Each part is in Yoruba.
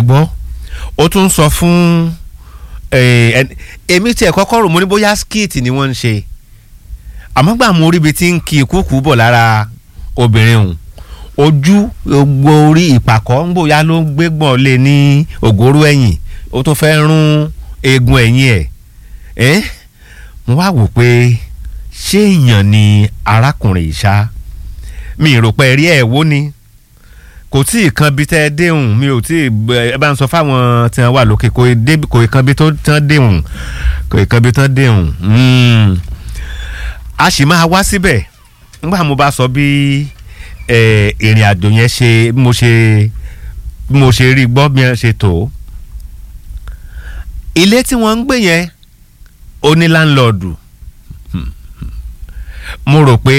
gbọ́ ó tún sọ fún eh, ẹn- èmi tiẹ̀ kọ́kọ́ rò mo ní bóyá skit ni wọ́n ń ṣe àmọ́ gbà mo rí ibi tí ń kí ìkúùkù bọ̀ lára obìnrin òun ojú gbogbo orí ìpàkọ́ ń bòyá ló ń gbégbọ̀n lé ní ògóró ẹ̀yìn ó tún fẹ́ rún eegun ẹ̀yìn ẹ̀ ẹ́ mo wá wò pé ṣé èèyàn ni arákùnrin yìí ṣá mi ì rò pé rí ẹ̀ wó ni kò tí ì kan bí tẹ́ ẹ déhùn mi ò tí ì ẹ bá ń sọ fáwọn tí wọ́n wà lókè kò ì dé- kò ì kan bí tó tán déhùn kò ì kan bí tán déhùn Mm. a sì máa wá síbẹ̀ nígbà mo bá sọ bí eh, ìrìn àjò yẹn ṣe bí mo ṣe bí mo ṣe rí gbọ́ bí wọ́n ṣe tó ilé tí wọ́n ń gbé yẹn ó ní láńlọ́ọ̀dù mo rò pé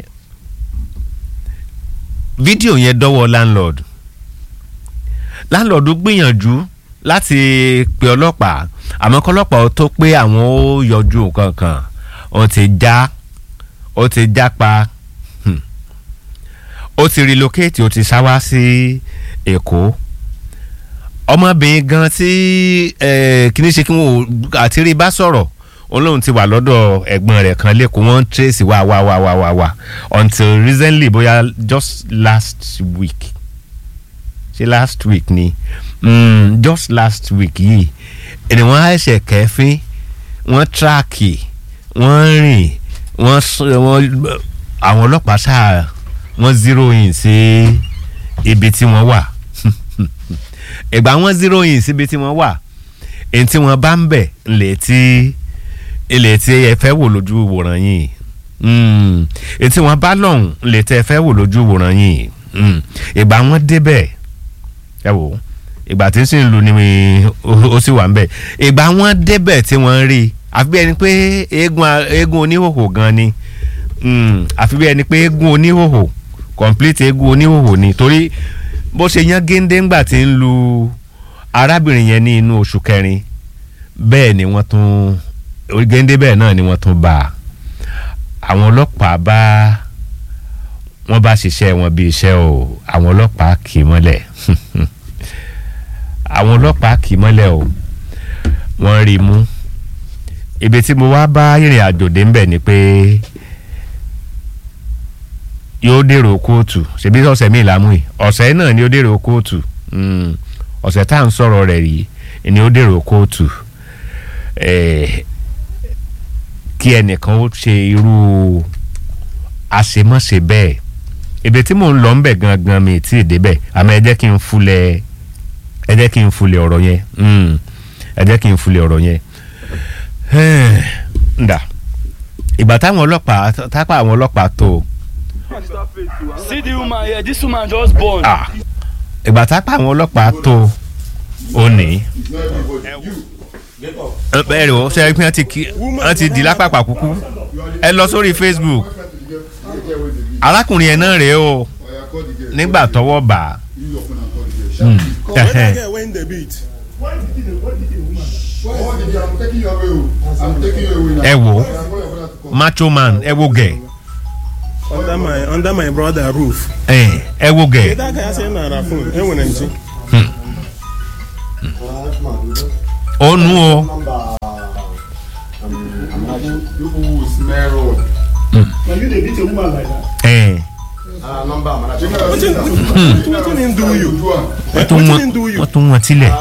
fídíò yẹn dọ́wọ́ láńlọ́ọ̀dù láńlọ́ọ̀dù gbìyànjú láti pe ọlọ́pàá àmọ́ kọ́lọ́pàá ó tó pé àwọn ó yọjú nǹkan kan ó ti já ó ti já pa hmm. ó ti relocate ó ti sáwá sí èkó ọmọbìnrin gan tí eh, kìíní ṣe kí wọn ò àti rí bá sọ̀rọ̀ òun lòun ti wà lọ́dọ̀ ẹ̀gbọ́n rẹ̀ kan lẹ́kọ̀ọ́ wọ́n ń trace wá wá wá wá wá wá until recently bóyá just last week ṣe last week ni mm, just last week yìí ẹni wọ́n á ṣe kẹ́fín wọ́n tíráàkì wọ́n rìn wọ́n sún- wọ́n àwọn ọlọ́pàá ṣáà wọ́n zero in sí ibi tí wọ́n wà ìgbà wọ́n zero in síbi tí wọ́n wà èyí tí wọ́n bá ń bẹ̀ ńlẹ̀ tí ilẹ̀ tí ẹ fẹ́ wò lójú wòran yìí Mm. èyí tí wọ́n bá lọ́hùn ńlẹ̀ tí ẹ fẹ́ wò lójú wòran yìí Mm. ìgbà wọ́n débẹ̀ ẹ wò ó ìgbà tí ń sìn lu ni mi- ó ó sì wà ń bẹ̀ ìgbà wọ́n débẹ̀ tí wọ́n rí i àfi bí ẹni pé eégún a- eégún oníhòhò gan ni Mm. àfi bí ẹni pé eégún oníhòhò complete eégún oníhòhò ni torí bó ṣe yán géńdé ńgbà tí ń lu arábìnrin yẹn ní inú oṣù kẹrin bẹ́ẹ̀ ni wọ́n tún géńdé bẹ́ẹ̀ náà ni wọ́n tún bá a àwọn ọlọ́pàá bá wọ́n bá ṣiṣẹ́ wọn bí iṣẹ́ o àwọn ọlọ́pàá kì í mọ́lẹ̀ àwọn ọlọ́pàá kì í mọ́lẹ̀ o wọ́n rí i mú ibi tí mo wá bá ìrìn àjò dé ńbẹ̀ ni pé yóò dèrò kóòtù ṣebí ọ̀sẹ̀ míì lámú yìí ọ̀sẹ̀ náà ni ó dèrò kóòtù Mm, ọ̀sẹ̀ tá à ń sọ̀rọ̀ rẹ̀ rí ni ó dèrò kóòtù Eh, kí ẹnìkan ó ṣe irú àṣemọ́ṣe bẹ́ẹ̀ ibi tí mò ń lọ ń bẹ̀ gangan mi tí ì débẹ̀ àmọ́ ẹ jẹ́ kí n fulẹ̀ ẹ jẹ́ kí n fulẹ̀ ọ̀rọ̀ yẹn Mm, ẹ jẹ́ kí n fulẹ̀ ọ̀rọ̀ yẹn ndà ìgbà táwọn ọlọ́pàá tápá àwọn ọlọ́pàá tó See the woman here, this woman just born. ah, ìgbà tápá àwọn ọlọ́pàá tó ó ní bẹ́ẹ̀ rẹ̀ o ṣe é pé wọ́n ti kí wọ́n ti di lápapà kúkú ẹ lọ sórí Facebook arákùnrin yẹn náà rèé o nígbà tọ́wọ́ bà á. Mm. Ẹhẹ́n. ẹ wo macho man ẹ wo gẹ under my under my brother roof. ẹ ẹ wo gẹ Kedu aka ya sị na ara phone enwere nchi. ó nu o ẹ Wetin wetin him do you? wọ́n tún Wetin wọ́n him do you? wọ́n tún wọ́n tilẹ̀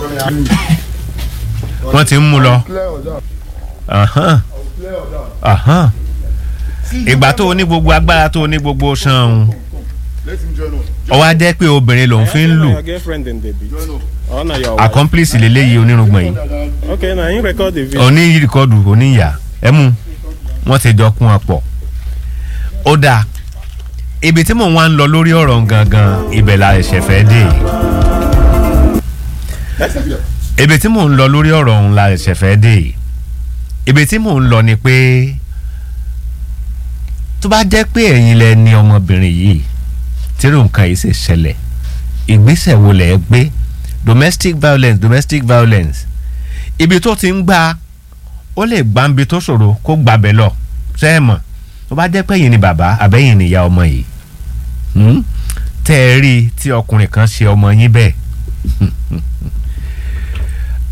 wọ́n ti ń mú lọ. Ahán. Ahán. ìgbà tó o ní gbogbo agbára tó o ní gbogbo san ọ wá jẹ́ pé obìnrin lòun fi ń lù Your girlfriend in the beat. Or na your wife. accomplice lélẹ́yìí onírùngbọ̀n yìí Okay, na him record the video. òní rìkọ́dù oníyà ẹ mú wọ́n ti jọ kún ọ pọ̀ ó dáa ibi tí mò ń wá ń lọ lórí ọ̀rọ̀ gangan ibẹ̀ la ẹ̀ṣẹ̀ fẹ́ dé ibi tí mò ń lọ lórí ọ̀rọ̀ ọ̀hún la ẹ̀ṣẹ̀ fẹ́ dé ibi tí mò ń lọ ni pé tó bá jẹ́ pé ẹ̀yin lẹ ní ọmọbìnrin yìí tírò nǹkan yìí sì ṣẹlẹ̀ ìgbésẹ̀ wo lẹ̀ ẹ́ gbé domestic violence domestic violence ibi tó ti ń gbà ó lè gbà ń bi tó ṣòro kó gbàbẹ̀ lọ ṣe é mọ̀ tó bá jẹ́ pé ẹ̀yin ni bàbá àbẹ́yìn ni ìyá ọmọ yìí hmm? tẹ́ ẹ rí i tí ọkùnrin kan ṣe ọmọ yín bẹ́ẹ̀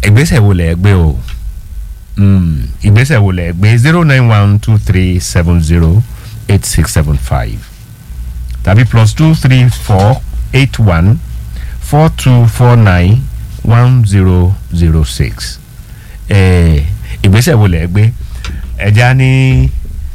ìgbésẹ̀ wo lẹ̀ gbé o Mm, ìgbésẹ̀ wo lẹ̀ gbé zero nine one two three seven zero eight six seven five tàbí plus two three four eight one four two four nine one zero zero six Eh, ìgbésẹ̀ wo lẹ̀ gbé ẹja ní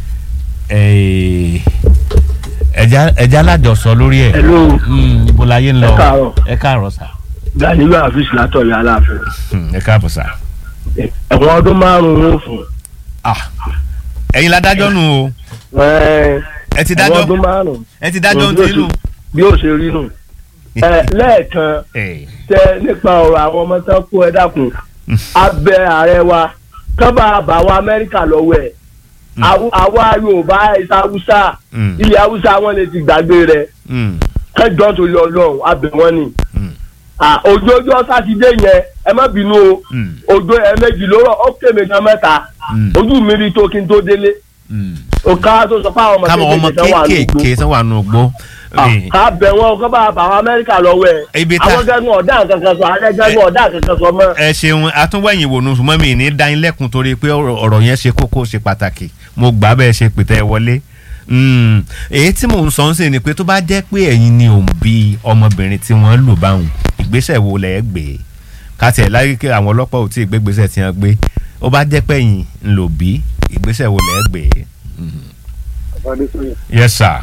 eh, ẹja ẹja alájọsọ lórí ẹ̀ hello Mm, ibo láyé ń lọ Ẹ káàárọ̀. ẹ káàárọ̀ sà ganilu afis látọ̀yọ̀ aláàfin Hmm, ẹ káàbọ̀ sà. ẹ̀wọ̀n ọdún márùn-ún fún Ah, ẹ̀yin ládájọ́ nù o ẹ ti ẹ̀wọ̀n dájọ́ ọdún márùn-ún ẹ ti dájọ́ bí ó ti nù. ṣe- bí ó ṣe rí nù Ẹ, lẹ́ẹ̀kan Eh, tẹ nípa ọ̀rọ̀ àwọn ọmọ tán kó ẹ dákun abẹ ààrẹ wa kábà àbáwọ amẹ́ríkà lọ́wọ́ ẹ̀ Àw- àwa yorùbá ẹ̀sà haúsá Mm. ilẹ̀ haúsá wọn lè ti gbàgbé rẹ̀ mm, kẹjọ tó lọ lọ́hùn abẹ wọn ni mm, Ah, òjò ọjọ́ sátidé yẹn ẹ má bínú o mm, òjò ẹ̀ẹ̀mejì ló rọ̀ ó kéme kan mẹ́ta Mm. ojú mi rí tó kí n tó délé mm. òkà tó sọ fún àwọn ọmọ káwọn ọmọ kéékèèké kan wà lóko kéékèèké tán wà nù gbó. Eh, ká bẹ̀ wọn kọ́ bá bàwọn amẹ́ríkà lọ́wọ́ ẹ̀ Ibi tá- àwọn gẹ́gùn ọ̀dà kankan sọ àwọn gẹ́gùn ọ̀dà kankan sọ mọ́. ẹ ṣeun atúnwẹ̀yìn wò nù ṣùgbọ́n mi ní dánilẹ́kùn torí pé ọ̀rọ̀ ọ̀rọ̀ yẹn ṣe kókó ṣe pàtàkì mo gbà bẹ́ẹ̀ ṣe pètè wọlé. Mm, èyí tí mò ń sọ ń sìn ni pé tó bá jẹ́ pé ẹ̀yin ni òun bí ọmọbìnrin tí wọ́n lù báwọn ìgbésẹ̀ wo lẹ̀ gbé káti ẹ̀ láyé kí àwọn ọlọ́pàá ò tí ì gbé gbésẹ̀ tí wọ́n gbé ó bá jẹ́ pé ẹ̀yin ń lò bí ìgbésẹ̀ wo lẹ̀ gbé. yes sir.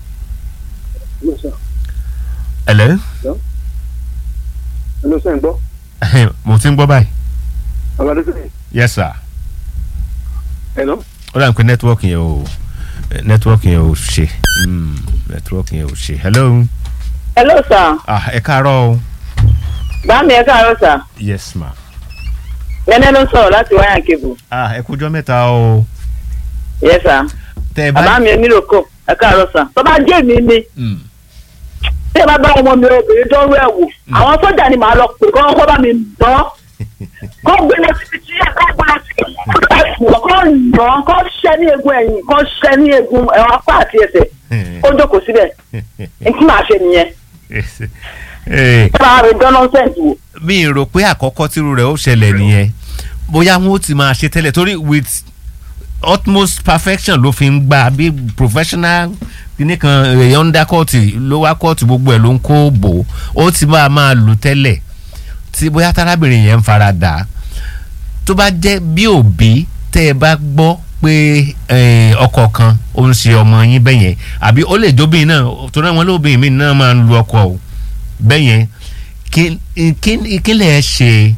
hello. Hello, sẹ́ ń gbọ́. mo ti ń gbọ́ báyìí. Ọ̀gá sẹ́yìn. yes sir. Hello. ó dà ní pé nẹ́tíwọ́ọ̀kì yẹn ò nẹ́tíwọ́ọ̀kì yẹn ò ṣe Mm, nẹ́tíwọ́ọ̀kì yẹn ò ṣe hello hello sir ah ẹ káàárọ̀ o báàmì ẹ káàárọ̀ sir yes ma nẹ́nẹ́ ló ń sọ̀rọ̀ láti wáyà kébù ah ẹ kújọ́ mẹ́ta o yes sir tẹ ẹ bá bàbá mi nílò kọ ẹ káàárọ̀ sir tó bá jẹ́ mi ni Mm, tí ẹ bá bá ọmọ mi obìnrin tó ń rẹ̀ wò àwọn sójà ni màá lọ pè kọ́ kọ́ bá mi dán kọ́ gbé lọ síbi tí ẹ bá gbá kọ́ nà kọ́ ṣẹ́ ní egun ẹ̀yìn kọ́ ṣẹ́ ní egun ẹ̀wọ̀n apá àti ẹsẹ̀ kó jókòó síbẹ̀ n tí màá ṣe nìyẹn Eh, ẹ bá mi dán nọ́ńsẹ̀ǹsì wò. mi rò pé àkọ́kọ́ tírú rẹ̀ ó ṣẹlẹ̀ nìyẹn bóyá wọn ó ti máa ṣe tẹ́lẹ̀ torí with utmost perfection ló fi ń gbà bí professional kíní kan èèyàn ń dá kóòtù ló wá kóòtù gbogbo ẹ̀ ló ń kó bò ó ti máa máa lù tẹ́lẹ̀ tí bóyá tárábìnrin yẹn ń fara dà á tó bá jẹ́ bí òbí tẹ́ ẹ bá gbọ́ pé eh, ọkọ kan ó ń ṣe ọmọ yín bẹ́yẹn àbí ó lè jóbìn náà torí àwọn olóbìn mi náà máa ń lu ọkọ o bẹ́yẹn kí kí kí lè ṣe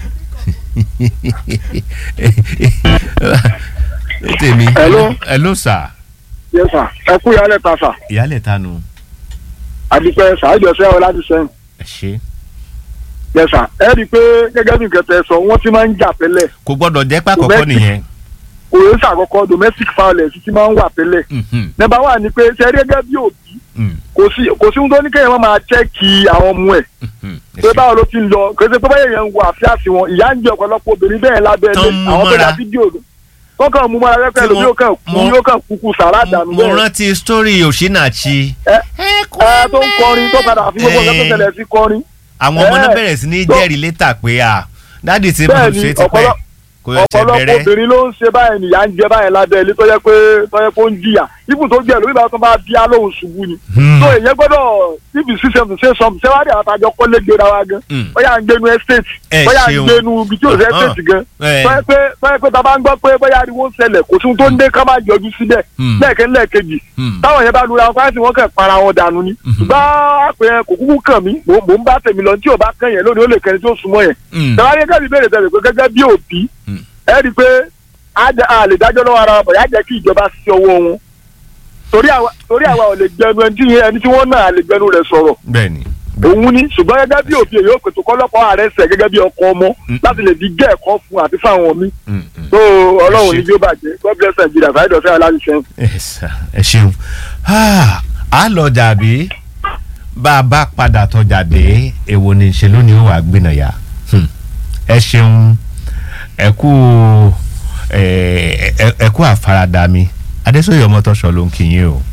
tèmi Hello. hello sir Yes, sir. Ẹ kú ìyálẹ̀ ta sà. ìyálẹ̀ tanu Àdìpẹ́ sàájọsẹ́ ọ láti sẹ́yìn. ẹ ṣe Yes, sir. Ẹ rí i pé gẹ́gẹ́ bí nǹkan tẹ sọ, wọ́n ti máa ń jà tẹ́lẹ̀. kò gbọ́dọ̀ jẹ́ pàkọ́kọ́ Domestic. nìyẹn Kò yẹ sàkọ́kọ́ domestic violence ti máa ń wà tẹ́lẹ̀. Mhm, Nọ́mbà wà ní pé ṣe rí gẹ́gẹ́ bí òbí. mhm, Kò sí kò sí ohun tó ní kéèyàn máa chẹ́ẹ̀kì àwọn ọmọ ẹ̀. mhm, ẹ Pé ṣé. báwo ló ti ń lọ? Kò sí pé báyẹn yẹn ń wo àfíàsí wọn. Ìyá ń jẹ ọ̀pọ̀lọpọ̀ obìnrin bẹ́ẹ̀ lábẹ́ Tán ilé. mú Àwọn tó mọ́ra. dá fídíò kọ́kàn mú mọ́ra rẹ́pẹ́ Tí lómi wọ́n- yóò kàn kú mo- yóò kàn kúkú sàrà dànù mo bẹ́ẹ̀. rántí story Osinachi Ẹ ẹ tó ń kọrin tó padà fi gbogbo ọ̀gá tó tẹ̀lé sí kọrin. àwọn ọmọ náà ẹ, bẹ̀rẹ̀ sí ní tó- jẹ́rìí létà pé à dáàdì tí mo Bẹ́ẹ̀ni, ṣe ti pẹ́ ọ̀pọ̀lọ- kò yẹ ṣe ọ̀pọ̀lọpọ̀ bẹ̀rẹ̀ obìnrin ló ń ṣe báyìí nìyà ń jẹ báyìí lábẹ́ ilé tó yẹ pé tó yẹ pé ó ń jìyà ibùn tó jẹ́ lórí ìbára tó bá bí alóhùn ṣubú ni. Hmm. so èyàn gbọ́dọ̀ if you see something say something ṣé wàá rí àwọn àtàjọ kọ́lé gbéra wa gan Hmm. bóyá ń gbénu estate Ẹ bóyá ń ṣeun. gbénu ibi tí ò sí Uh-huh. estate gan Ẹ. tó yẹ pé tó yẹ pé tá a bá ń gbọ́ pé bóyá ariwo ń ṣẹlẹ̀ kò sí ohun tó ń dé ká má yọjú síbẹ̀ Hmm. lẹ́ẹ̀kẹ́ lẹ́ẹ̀kejì Hmm. táwọn yẹn bá lura wọn fáyẹsì wọn kàn para wọn dànù ni ṣùgbọ́n àpè yẹn kò kúkú kàn mí mò mò ń bá tèmi lọ tí ò bá kàn yẹn lónìí ó lè kẹni tí ó súnmọ́ yẹn Hmm. tẹ̀wá gẹ́gẹ́ bí ìbéèrè tẹ̀lé pé gẹ́gẹ́ bí òbí Hmm. ẹ rí i pé a jẹ- a lè dájọ́ lọ́wọ́ ara wa bọ̀ yá jẹ́ kí ìjọba sí ọwọ́ wọn torí àwa torí àwa ò lè gbẹnu ẹni tí ẹni tí wọ́n náà lè gbẹnu rẹ̀ sọ̀rọ̀ bẹ́ẹ̀ni òun ni ṣùgbọ́n gẹ́gẹ́ bí òbí èyí ò pètò kọ́lọ́pọ̀ ààrẹ sẹ̀ gẹ́gẹ́ bí ọkọ ọmọ Mm. láti lè di gẹ́ ẹ̀kọ́ fún àti fáwọn mi Hmm, hmm. tó ọlọ́run Ẹ ní ṣé. bí ó bàjẹ́ God bless Nigeria fàájọ sí aláàbí sẹ́yìn. Yes, sir. ẹ ṣeun Ah, a lọ jàbí bá a bá padà tọjà dé èwo ni ṣe lónìí ó wà gbìnàyà Hmm. ẹ ṣeun ẹ kú ẹ ẹ- ẹ kú àfaradà mi adésòye ọmọtọ́ṣọ ló ń kí yín o